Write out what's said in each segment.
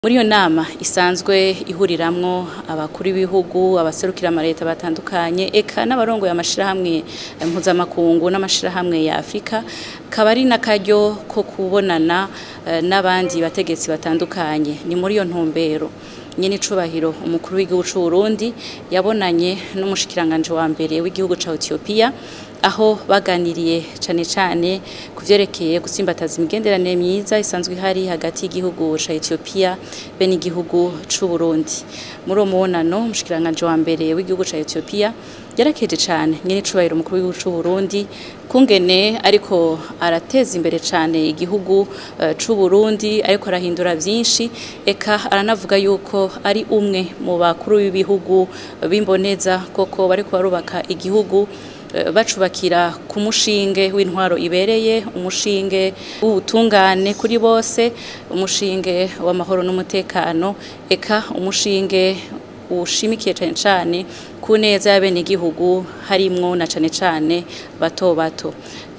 muri iyo nama isanzwe ihuriramwo abakuru b'ibihugu abaserukira amareta batandukanye eka n'abarongoye amashirahamwe mpuzamakungu n'amashirahamwe ya Afrika kaba ari n'akaryo ko kubonana eh, n'abandi bategetsi batandukanye ni muri iyo ntumbero nyene icubahiro umukuru w'igihugu c'u Burundi yabonanye n'umushikiranganje wa mbere w'igihugu ca Ethiopia aho baganiriye cane cane ku vyerekeye gutsimbataza imigenderanire myiza isanzwe ihari hagati y'igihugu ca Ethiopia be n'igihugu c'u Burundi muri uwo mubonano umushikiranganje wa mbere w'igihugu ca Ethiopia yarakeje cane nyene icubahiro umukuru w'igihugu c'u Burundi kungene ariko arateza imbere cane igihugu uh, c'u Burundi ariko arahindura vyinshi eka aranavuga yuko ari umwe mu bakuru b'ibihugu b'imboneza koko bariko barubaka igihugu bacubakira ku mushinge w'intwaro ibereye umushinge w'ubutungane kuri bose umushinge w'amahoro n'umutekano eka umushinge ushimikiye cane cane ku neza y'abenegihugu harimwo na cane cane bato bato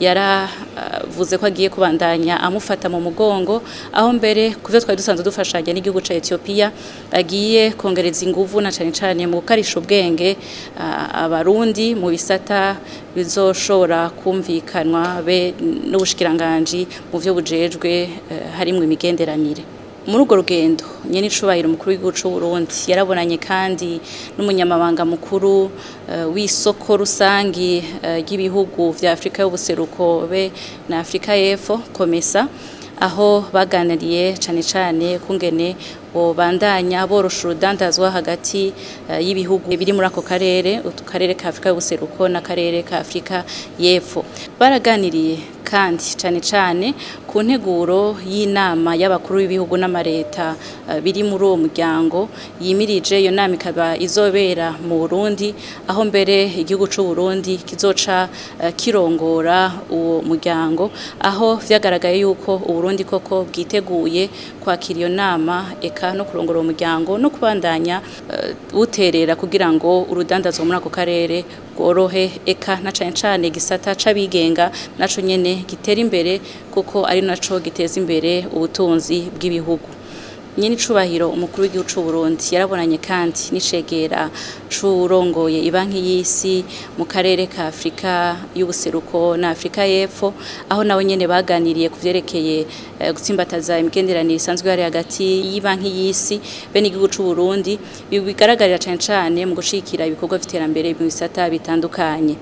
yaravuze ko agiye kubandanya amufata mu mugongo aho mbere kuvyo twari dusanzwe dufashanya n'igihugu ca Ethiopia agiye kongereza inguvu na cane cane mu gukarisha ubwenge abarundi mu bisata bizoshobora kumvikanwa be n'ubushikiranganji mu vyo bujejwe harimwo imigenderanire muri urwo rugendo nyene icubahiro umukuru w'igihugu c'u Burundi yarabonanye kandi n'umunyamabanga mukuru uh, w'isoko rusangi ry'ibihugu uh, vya Afrika y'ubuseruko be na Afrika y'Epfo Komesa aho baganiriye cane cane kungene bobandanya borosha urudandazwa hagati uh, y'ibihugu biri muri ako karere karere ka Afrika y'ubuseruko n'akarere ka Afrika y'Epfo baraganiriye kandi cane cane ku nteguro y'inama y'abakuru b'ibihugu n'amareta uh, biri muri uwo muryango yimirije iyo nama ikaba izobera mu Burundi aho mbere igihugu c'u Burundi kizoca uh, kirongora uwo muryango aho vyagaragaye yuko Uburundi koko bwiteguye kwakira iyo nama eka no kurongora uwo muryango no kubandanya buterera kugira ngo urudandazwa muri ako karere rworohe eka na cane cane gisata c'abigenga naco nyene gitera imbere kuko ari naco giteza imbere ubutunzi bw'ibihugu nyene icubahiro umukuru w'igihugu c'u Burundi yarabonanye kandi n'icegera c'urongoye ibanki y'isi mu karere ka Afrika y'ubuseruko na Afrika y'Epfo aho nawe nyene baganiriye ku vyerekeye uh, gutsimbataza imigenderanire isanzwe hari hagati y'ibanki y'isi be n'igihugu c'u Burundi bigaragarira cane cane mu gushikira ibikorwa vy'iterambere mu bisata bitandukanye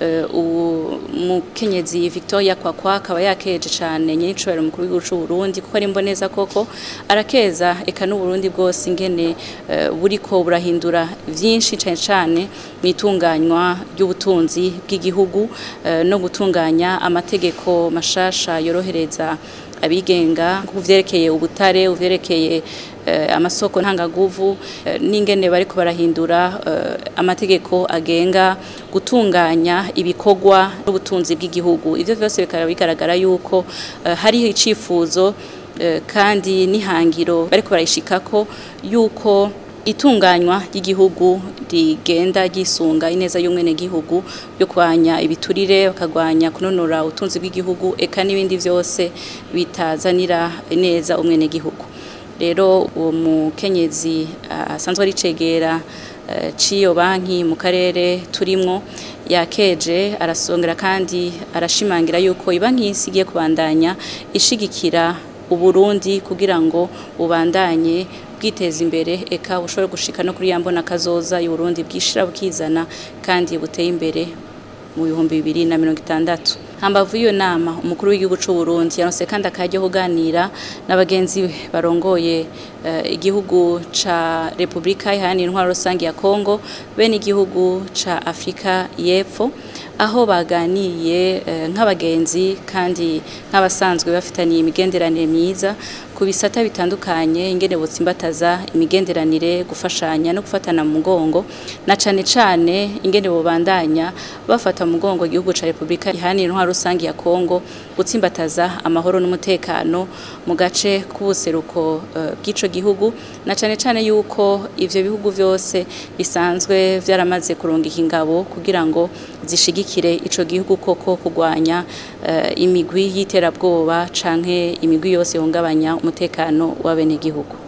umukenyezi Victoria Kwakwa akaba yakeje cane nyene icubahiro umukuru w'igihugu c'u Burundi kuko ari imboneza koko arakeza eka n'Uburundi bwose ingene buriko burahindura vyinshi cane cane mwitunganywa ry'ubutunzi bw'igihugu no gutunganya amategeko mashasha yorohereza abigenga kuvyerekeye ubutare uvyerekeye uh, amasoko ntangaguvu uh, n'ingene bariko barahindura uh, amategeko agenga gutunganya ibikorwa n'ubutunzi bw'igihugu ivyo vyose bikaba bigaragara yuko hariho icifuzo kandi n'ihangiro bariko barayishikako yuko itunganywa ry'igihugu rigenda gisunga ineza y'umwene gihugu yo kwanya ibiturire bakagwanya kunonora utunzi bw'igihugu eka n'ibindi vyose bitazanira neza umwene gihugu rero uwo mukenyezi asanzwe ari cegera ciyo banki mu karere turimwo yakeje arasongera kandi arashimangira yuko ibanki y'isi igiye kubandanya ishigikira uburundi kugira ngo bubandanye bwiteza imbere eka bushobore gushika no kuri yambona kazoza y'uburundi bwishira bukizana kandi buteye imbere mu bihumbi bibiri na mirongo itandatu hambavu y'iyo nama umukuru w'igihugu c'u Burundi yaronse kandi akaryo kuganira n'abagenzi barongoye uh, igihugu ca Republika Iharanira Intwaro Rusangi ya Kongo be n'igihugu ca Afrika y'Epfo aho baganiye uh, nk'abagenzi kandi nk'abasanzwe bafitaniye imigenderanire myiza ku bisata bitandukanye ingene botsimbataza imigenderanire gufashanya no gufatana mu mugongo na cane cane ingene bobandanya bafata mu mugongo igihugu ca Republika Iharanira Intwaro rusangi ya Kongo gutsimbataza amahoro n'umutekano mu gace k'ubuseruko uh, bw'ico gihugu na cane cane yuko ivyo bihugu vyose bisanzwe vyaramaze kurungika ingabo kugira ngo zishigikire ico gihugu koko kugwanya uh, imigwi y'iterabwoba canke imigwi yose yongabanya umutekano w'abenegihugu